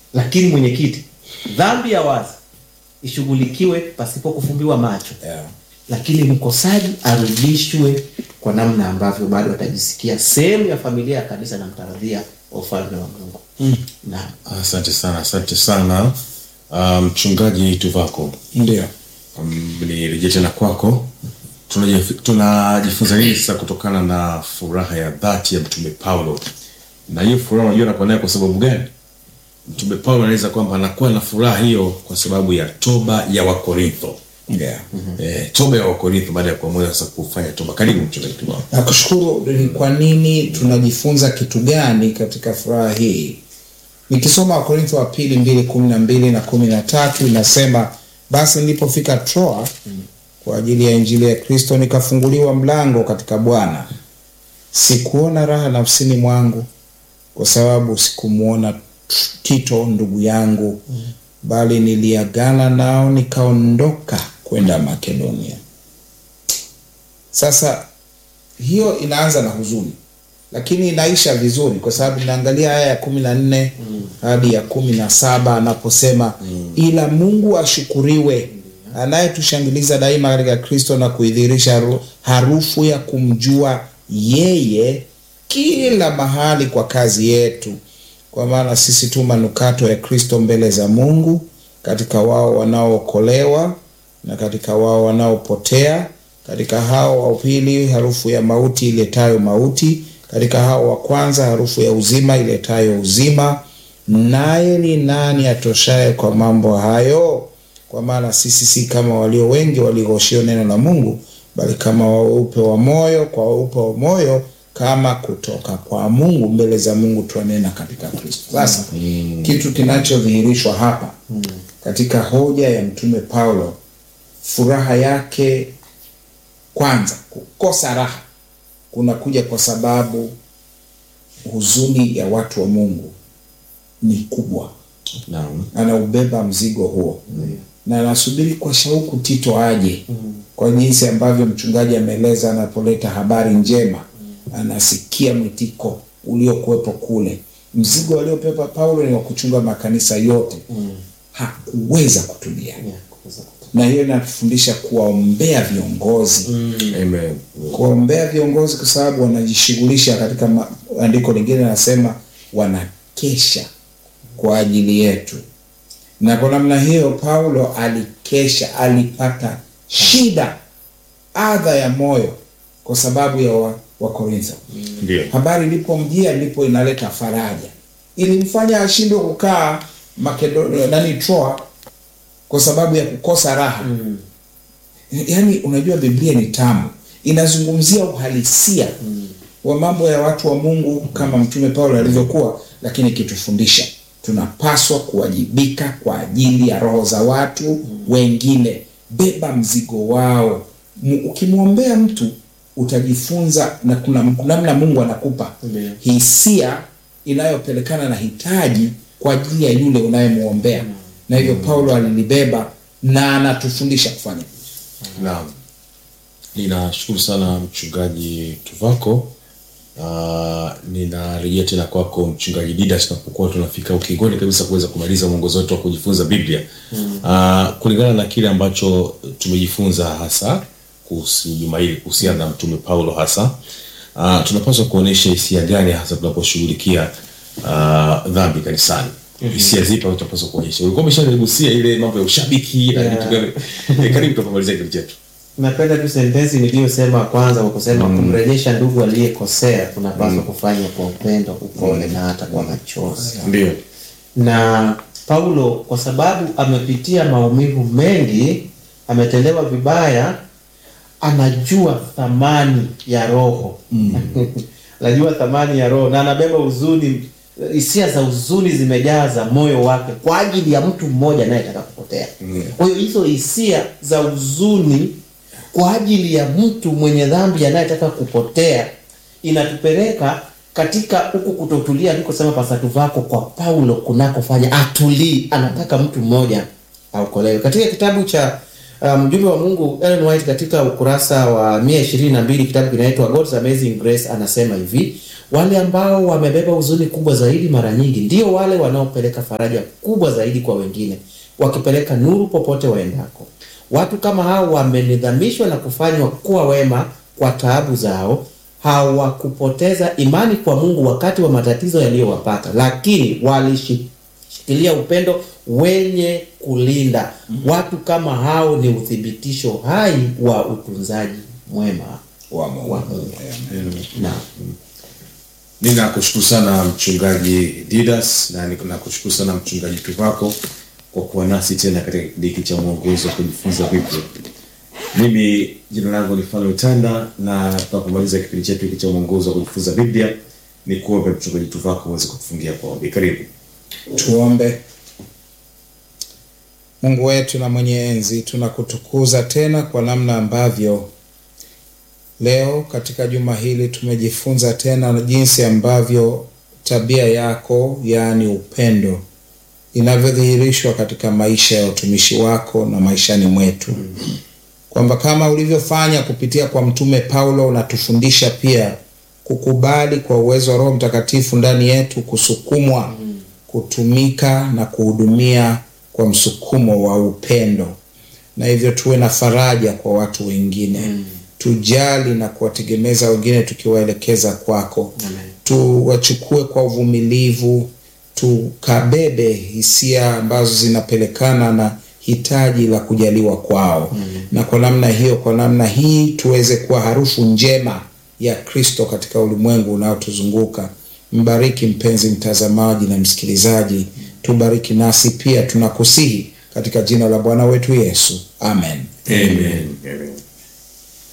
lakini mwenyekiti, dhambi ya wazi ishughulikiwe pasipo kufumbiwa macho Yeah. lakini mkosaji arudishwe kwa namna ambavyo bado atajisikia sehemu ya familia ya kanisa na mtaradhia wa ufalme wa Mungu. Naam. Asante sana, asante sana Ah, mchungaji Tuvako. Ndio. Um, nirejee tena kwako. Tunajif- Tunajifunza nini sasa kutokana na furaha ya dhati ya mtume Paulo? Na hiyo furaha unajua anakuwa nayo kwa sababu gani? Mtume Paulo anaeleza kwamba anakuwa na furaha hiyo kwa sababu ya toba ya Wakorintho. Yeah. Eh, toba ya Wakorintho baada ya kuamua sasa kufanya toba. Karibu mchungaji Tuvako. Nakushukuru. Ni kwa nini tunajifunza kitu gani katika furaha hii? Nikisoma Wakorintho wa pili mbili kumi na mbili na kumi na tatu inasema basi nilipofika Troa kwa ajili ya injili ya Kristo, nikafunguliwa mlango katika Bwana. Sikuona raha nafsini mwangu kwa sababu sikumwona Tito ndugu yangu, bali niliagana nao nikaondoka kwenda Makedonia. Sasa hiyo inaanza na huzuni lakini inaisha vizuri kwa sababu inaangalia aya ya kumi na nne hadi ya kumi na saba anaposema ila mungu ashukuriwe anayetushangiliza daima katika kristo na kuidhirisha haru- harufu ya kumjua yeye kila mahali kwa kazi yetu kwa maana sisi tu manukato ya kristo mbele za mungu katika wao wanaookolewa na katika wao wanaopotea katika hao wa pili harufu ya mauti iletayo mauti katika hao wa kwanza harufu ya uzima iletayo uzima naye ni nani atoshaye kwa mambo hayo kwa maana sisi si kama walio wengi walioshio neno la mungu bali kama weupe wa moyo kwa weupe wa moyo kama kutoka kwa mungu mbele za mungu twanena katika kristo sasa kitu kinachodhihirishwa hapa katika hoja ya mtume paulo furaha yake kwanza kukosa raha kunakuja kwa sababu huzuni ya watu wa mungu ni kubwa Naam. anaubeba mzigo huo na anasubiri kwa shauku tito aje kwa jinsi ambavyo mchungaji ameeleza anapoleta habari njema anasikia mwitiko uliokuwepo kule mzigo aliopepa paulo ni wa kuchunga makanisa yote hakuweza kutulia Yeah, kuweza kutu- na hiyo inatufundisha kuwaombea viongozi Amen. kuwaombea viongozi kwa sababu wanajishughulisha katika ma- andiko lingine nasema wanakesha kwa ajili yetu na kwa namna hiyo paulo alikesha alipata shida adha ya moyo kwa sababu ya wa- wakorintho Ndio. habari ilipomjia ndipo inaleta faraja ilimfanya ashindwe kukaa Makedo- nani troa kwa sababu ya kukosa raha mm. yaani unajua biblia ni tamu inazungumzia uhalisia mm. wa mambo ya watu wa mungu kama mtume paulo alivyokuwa lakini ikitufundisha tunapaswa kuwajibika kwa ajili ya roho za watu mm. wengine beba mzigo wao Mu- ukimwombea mtu utajifunza na kuna namna mungu anakupa Ndiyo. hisia inayopelekana na hitaji kwa ajili ya yule unayemwombea na hivyo paulo alilibeba na anatufundisha kufanya hivyo. Naam. Ninashukuru sana mchungaji Tuvako. Uh, ninarejea tena kwako mchungaji Didas tunapokuwa tunafika ukingoni kabisa kuweza kumaliza mwongozo wetu wa kujifunza Biblia. Uh, kulingana na kile ambacho tumejifunza hasa kuhusu juma hili kuhusiana na mtume Paulo hasa uh, tunapaswa kuonesha hisia gani hasa tunaposhughulikia uh, dhambi kanisani hisia zipi ambazo tunapaswa kuonyesha ulikuwa umeshaligusia ile mambo ya ushabiki na Yeah. vitu gani Eh, karibu tutapomalizia kile chetu napenda tu sentensi niliyosema kwanza kwa kusema kumrejesha ndugu aliyekosea tunapaswa kufanya kwa upendo upole na hata kwa machozi ndio na paulo kwa sababu amepitia maumivu mengi ametendewa vibaya anajua thamani ya roho anajua thamani ya roho na anabeba huzuni hisia za huzuni zimejaza moyo wake kwa ajili ya mtu mmoja anayetaka kupotea kwa hiyo hizo hisia za huzuni kwa ajili ya mtu mwenye dhambi anayetaka kupotea inatupeleka katika huku kutotulia alikosema pasatu vako kwa paulo kunakofanya atulii anataka mtu mmoja aokolewe katika kitabu cha uh, mjumbe wa Mungu Ellen White katika ukurasa wa 122 kitabu kinaitwa God's Amazing Grace anasema hivi, wale ambao wamebeba huzuni kubwa zaidi mara nyingi ndio wale wanaopeleka faraja kubwa zaidi kwa wengine, wakipeleka nuru popote waendako. Watu kama hao wamenidhamishwa na kufanywa kuwa wema kwa taabu zao. Hawakupoteza imani kwa Mungu wakati wa matatizo yaliyowapata, lakini walishikilia upendo wenye kulinda. Watu kama hao ni uthibitisho hai wa utunzaji mwema wa Mungu. wa Mungu. Amen. Na ninakushukuru sana mchungaji didas na nakushukuru sana mchungaji tuvako kwa kuwa nasi tena katika kipindi hiki cha mwongozo wa kujifunza biblia mimi jina langu ni fano tanda na tunapomaliza kipindi chetu hiki cha mwongozo wa kujifunza biblia ni kuombe mchungaji tuvako uweze kutufungia kwa ombi karibu Tuombe. Mungu wetu na mwenye enzi, tunakutukuza tena kwa namna ambavyo leo katika juma hili tumejifunza tena jinsi ambavyo tabia yako, yaani upendo, inavyodhihirishwa katika maisha ya utumishi wako na maishani mwetu, kwamba kama ulivyofanya kupitia kwa mtume Paulo, unatufundisha pia kukubali kwa uwezo wa Roho Mtakatifu ndani yetu, kusukumwa kutumika na kuhudumia kwa msukumo wa upendo, na hivyo tuwe na faraja kwa watu wengine tujali na kuwategemeza wengine tukiwaelekeza kwako Amen. tuwachukue kwa uvumilivu tukabebe hisia ambazo zinapelekana na hitaji la kujaliwa kwao na kwa namna hiyo kwa namna hii tuweze kuwa harufu njema ya kristo katika ulimwengu unaotuzunguka mbariki mpenzi mtazamaji na msikilizaji tubariki nasi pia tunakusihi katika jina la bwana wetu yesu amen Amen. Amen.